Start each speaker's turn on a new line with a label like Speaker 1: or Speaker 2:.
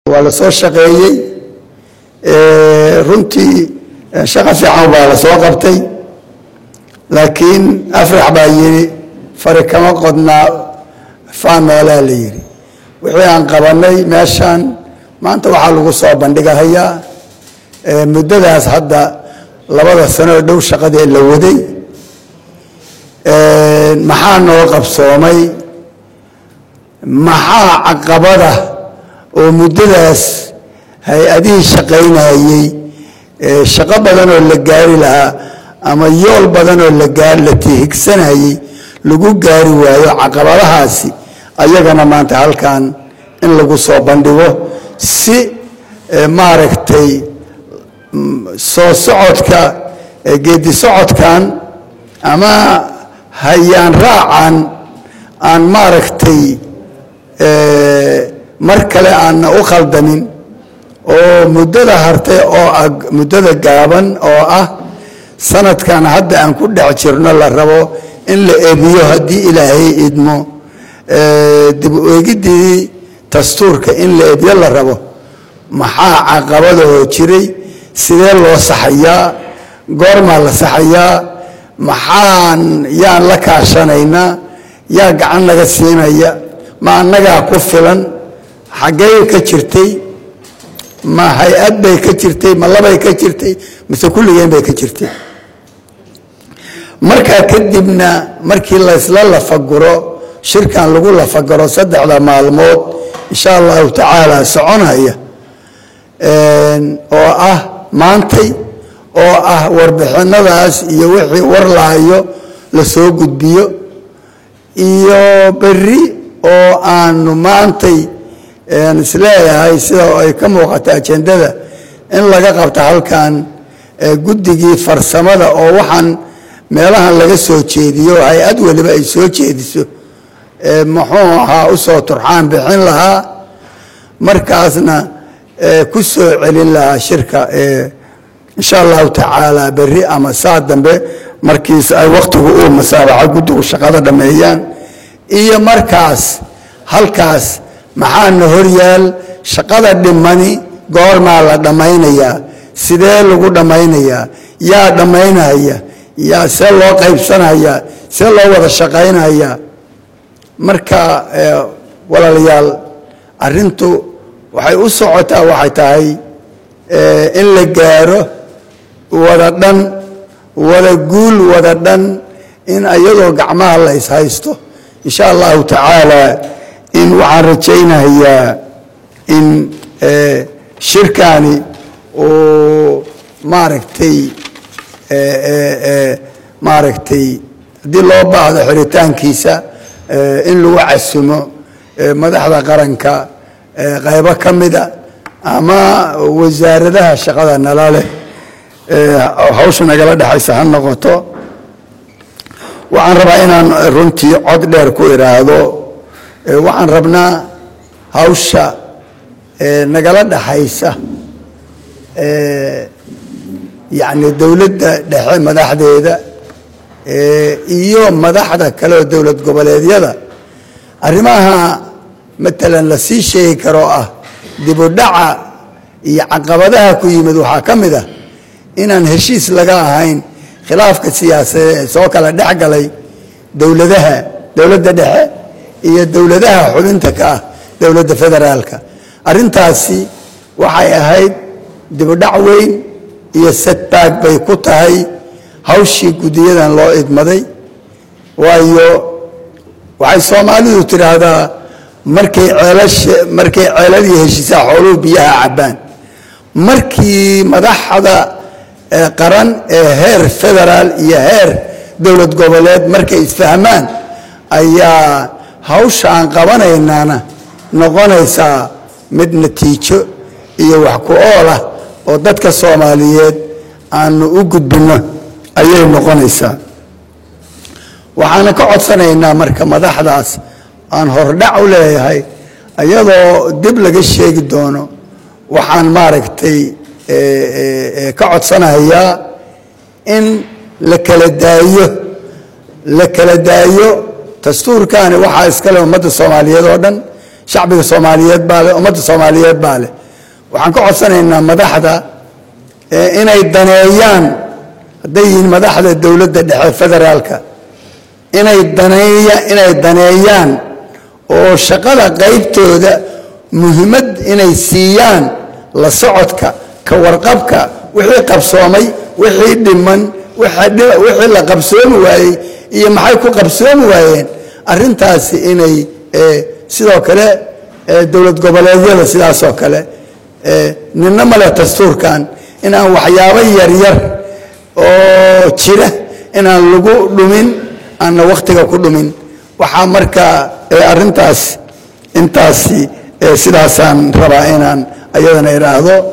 Speaker 1: waa la soo shaqeeyey runtii shaqo fiican baa la soo qabtay laakiin afrax baa yidhi fari kama qodnaa faanoolaa la yidhi wixii aan qabanay meeshan maanta waxaa lagu soo bandhigahayaa muddadaas hadda labada sanoo dhow shaqadii la waday maxaa noo qabsoomay maxaa caqabada oo muddadaas hay-adihii shaqaynayey shaqo badan oo la gaari lahaa ama yool badan oo la tihigsanayey lagu gaari waayo caqabadahaasi ayagana maanta halkan in lagu soo bandhigo si maaragtay soo socodka geedi socodkan ama hayaan raacan aan maaragtay mar kale aanna u khaldamin oo muddada hartay oo ah muddada gaaban oo ah sanadkan hadda aan ku dhex jirno la rabo in la ebiyo haddii ilaahay idmo dib u eegiddii dastuurka in la ebiyo la rabo maxaa caqabadahoo jiray sidee loo saxayaa goormaa la saxayaa maxaan yaan la kaashanaynaa yaa gacan naga siinaya ma annagaa ku filan xaggey ka jirtay ma hay-ad bay ka jirtay ma labay ka jirtay mise kulligeen bay ka jirtay markaa kadibna markii laysla lafaguro shirkan lagu lafaguro saddexda maalmood insha allahu tacaala soconaya oo ah maantay oo ah warbixinadaas iyo wixii war lahayo la soo gudbiyo iyo berri oo aanu maantay isleeyahay sida ay ka muuqata ajendada in laga qabta halkan guddigii farsamada oo waxaan meelahan laga soo jeediyo hay-ad weliba ay soo jeediso muxuu ahaa u soo turxaan bixin lahaa markaasna ku soo celin lahaa shirka insha allahu tacaala berri ama saa dambe markiis ay wakhtigu uu masaabaxa guddigu shaqada dhammeeyaan iyo markaas halkaas maxaana horyaal shaqada dhimani goormaa la dhammaynayaa sidee lagu dhammaynayaa yaa dhammaynaya yaa see loo qaybsanayaa see loo wada shaqaynayaa marka walaalayaal arrintu waxay u socotaa waxay tahay in la gaaro wada dhan wada guul wada dhan in iyadoo gacmaha la ishaysto insha allahu tacaala in waxaan rajaynayaa in shirkani uu maaragtay maaragtay haddii loo baahdo xiritaankiisa in lagu casumo madaxda qaranka qaybo ka mida ama wasaaradaha shaqada nala leh hawsha nagala dhexaysa ha noqoto waxaan rabaa inaan runtii cod dheer ku idhaahdo waxaan rabnaa hawsha nagala dhaxaysa yacni dowladda dhexe madaxdeeda iyo madaxda kale oo dowlad goboleedyada arrimaha matalan la sii sheegi karoo ah dibudhaca iyo caqabadaha ku yimid waxaa ka mid ah inaan heshiis laga ahayn khilaafka siyaasadeed ee soo kala dhex galay dowladaha dowladda dhexe iyo dowladaha xubinta ka ah dowladda federaalka arrintaasi waxay ahayd dibudhac weyn iyo setback bay ku tahay hawshii guddiyadan loo idmaday waayo waxay soomaalidu tidhaahdaa markay ceelasha markay ceeladii heshiisaa xooluhu biyaha cabbaan markii madaxda qaran ee heer federaal iyo heer dowlad goboleed markay isfahmaan ayaa hawsha aan qabanaynaana noqonaysaa mid natiijo iyo wax ku ool ah oo dadka soomaaliyeed aanu u gudbinno ayay noqonaysaa waxaana ka codsanaynaa marka madaxdaas aan hordhac u leeyahay iyadoo dib laga sheegi doono waxaan maaragtay ka codsanayaa in la kala daayo la kala daayo dastuurkani waxaa iskale ummadda soomaaliyeed oo dhan shacbiga soomaaliyeed baa leh ummadda soomaaliyeed baa leh waxaan ka codsanaynaa madaxda inay daneeyaan hadday yihiin madaxda dowladda dhexe federaalka inay daneeya inay daneeyaan oo shaqada qaybtooda muhiimad inay siiyaan la socodka ka warqabka wixii qabsoomay wixii dhiman wixii la qabsoomi waayey iyo maxay ku qabsoomi waayeen arrintaasi inay sidoo kale dowlad goboleedyada sidaasoo kale nina male dastuurkan inaan waxyaabo yaryar oo jira inaan lagu dhumin aanna wakhtiga ku dhumin waxaa markaa arrintaas intaasi sidaasaan rabaa inaan ayadana idhaahdo